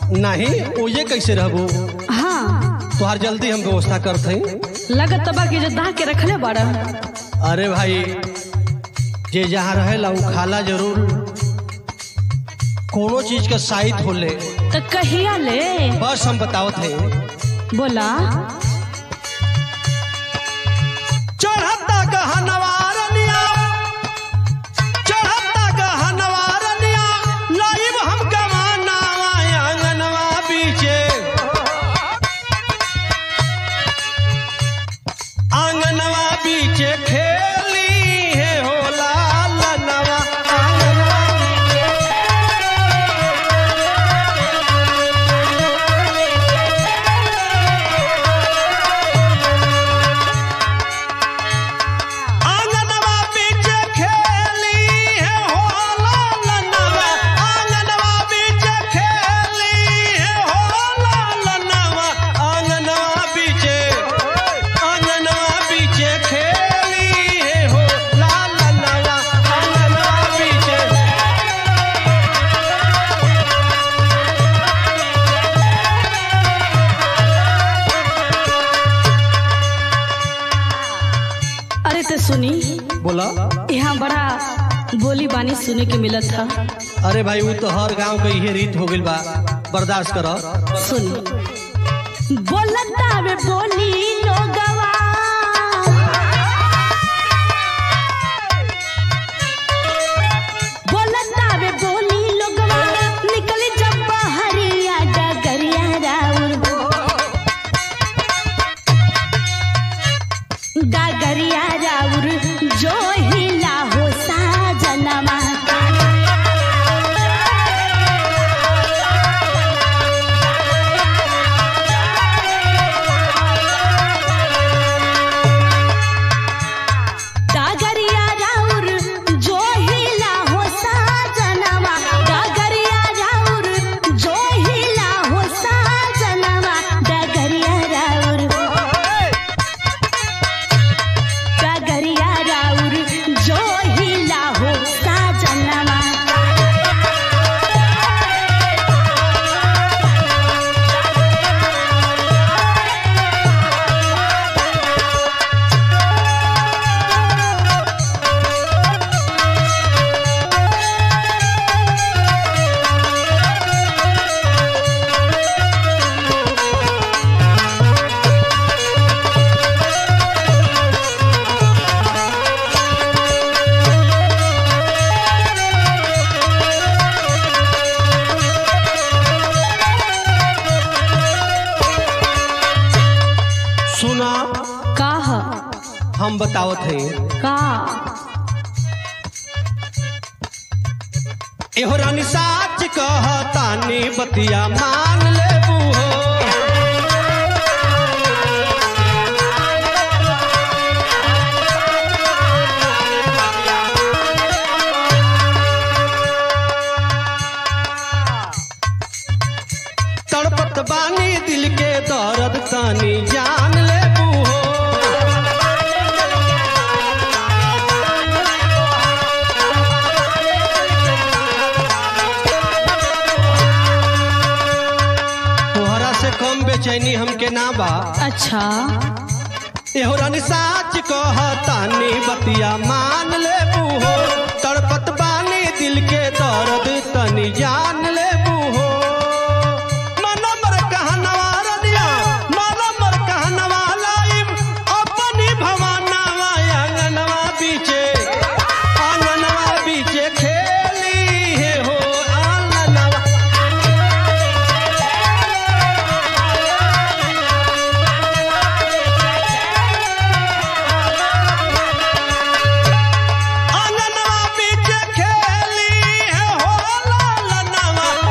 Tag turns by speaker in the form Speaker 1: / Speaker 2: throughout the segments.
Speaker 1: नहीं ओये कैसे रहबो
Speaker 2: हाँ
Speaker 1: तुहार जल्दी हम व्यवस्था करते हैं
Speaker 2: लगत तबा के जो दाह के रखले बड़ा
Speaker 1: अरे भाई जे जहाँ रहेला उ खाला जरूर कोनो चीज का साइत होले
Speaker 2: तो कहिया ले
Speaker 1: बस हम बतावत हैं
Speaker 2: बोला
Speaker 1: चढ़ता गहनवारनिया चढ़ता गहनवारनिया लाइव हम गवानावा आंगनवा बीचे आंगनवा बीचे खेली है होला लनवा आंगनवा आंगनवा बीचे खेली है होला लनवा आंगनवा बीचे खेली है होला लनवा आंगनवा बीचे आंगनवा बीचे खेली है होला लनवा आंगनवा बीचे
Speaker 2: अरे तो सुनी
Speaker 1: बोला
Speaker 2: यहाँ बड़ा बोली बानी सुने के मिलत था
Speaker 1: अरे भाई वो तो हर गांव के इहे रीत हो गइल बा बर्दाश्त करो
Speaker 2: सुन बोलता वे बोली लोगवा बोलता वे बोली लोगवा निकल जब बहरिया डगरिया राउर डगरिया राउर जो हिला हो साजनमा डागरिया राउर जो हिला हो साजनवा डागरिया राउर जो हिला हो साजनवा डागरिया राउर डागरिया राउर जो हिला हो साजनवा
Speaker 1: सुना
Speaker 2: का ह?
Speaker 1: हम बतावत हैं
Speaker 2: का
Speaker 1: एहो रानी साच कहतानी बतिया मान लेबू हो तड़पत बानी दिल के दर्द तानी जान लेबू हो तोहरा से कम बेचैनी हमके ना बा
Speaker 2: अच्छा
Speaker 1: एहो रानी साच कहतानी बतिया मान लेबू हो तड़पत बानी दिल के दर्द तनी जान लेबू हो मनमर कहनवा रनिया मनमर कहनवा लाइब अपनी भवानवा आंगनवा बीचे आंगनवा बीचे खेली है हो आंगनवा आंगनवा बीच खेली है हो लालनवा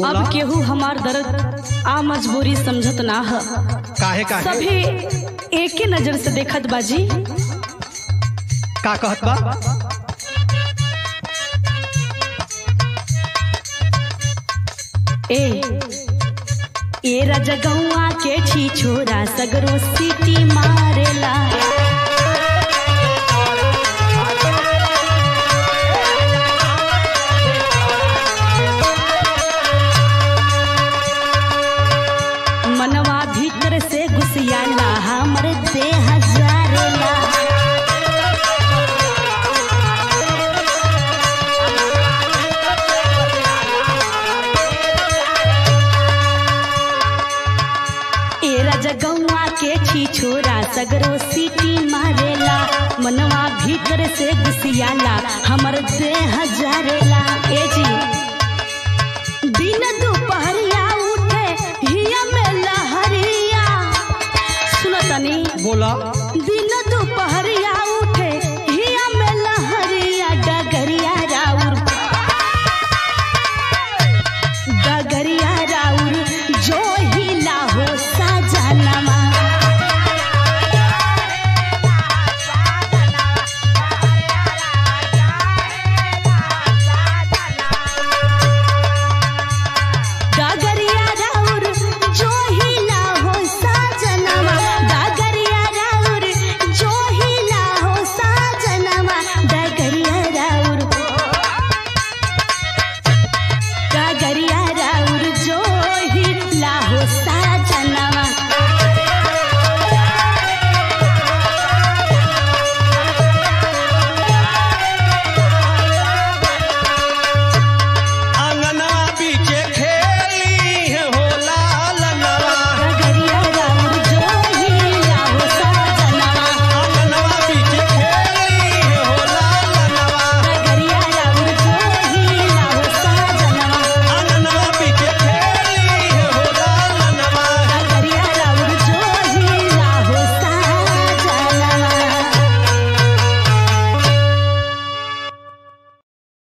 Speaker 1: बोला
Speaker 2: अब केहू हमार दर्द आ मजबूरी समझत ना ह
Speaker 1: काहे काहे
Speaker 2: सभी एक ही नजर से देखत बाजी
Speaker 1: का कहत बा
Speaker 2: ए ए रजगौआ के छी छोरा सगरो सीटी मारेला मनवा भीतर से घुसियाला हमर देह जारेला ए रजगौआ के छी छोरा सगरो सीटी मारेला मनवा भीतर से घुसियाला हमर देह जारेला ए जी दिन दोपहरिया उठे हिया में लहरिया सुनो तनी
Speaker 1: बोला